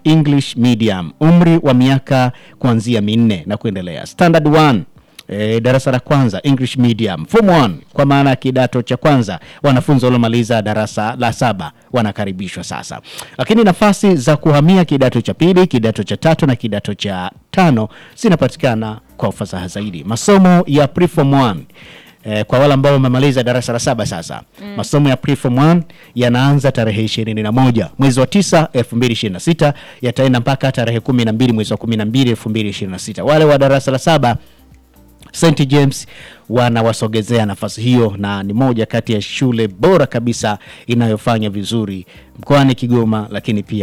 English medium, umri wa miaka kuanzia minne na kuendelea. Standard 1 E, darasa la kwanza English medium form 1 kwa maana ya kidato cha kwanza, wanafunzi waliomaliza darasa la saba wanakaribishwa sasa. Lakini nafasi za kuhamia kidato cha pili, kidato cha tatu na kidato cha tano zinapatikana kwa ufasaha zaidi. Masomo ya preform 1 Eh, kwa wale ambao wamemaliza darasa la saba sasa masomo ya preform 1 yanaanza tarehe 21 mwezi wa 9 2026, yataenda mpaka tarehe 12 mwezi wa 12 2026. Wale wa darasa la saba St James wanawasogezea nafasi hiyo, na ni moja kati ya shule bora kabisa inayofanya vizuri mkoani Kigoma, lakini pia